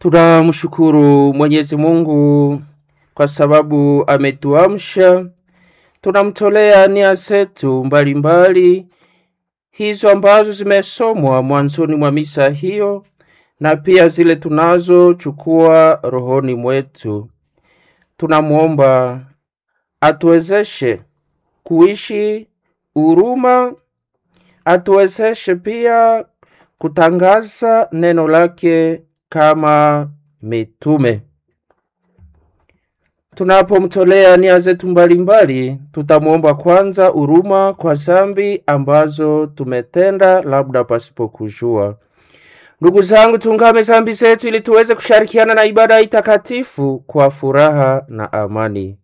Tunamshukuru Mwenyezi Mungu kwa sababu ametuamsha. Tunamtolea nia zetu mbalimbali hizo ambazo zimesomwa mwanzoni mwa misa hiyo na pia zile tunazochukua rohoni mwetu. Tunamwomba atuwezeshe kuishi huruma, atuwezeshe pia kutangaza neno lake kama mitume. Tunapomtolea nia zetu mbalimbali, tutamwomba kwanza huruma kwa dhambi ambazo tumetenda labda pasipokujua. Ndugu zangu, tungame dhambi zetu ili tuweze kushirikiana na ibada hii takatifu kwa furaha na amani.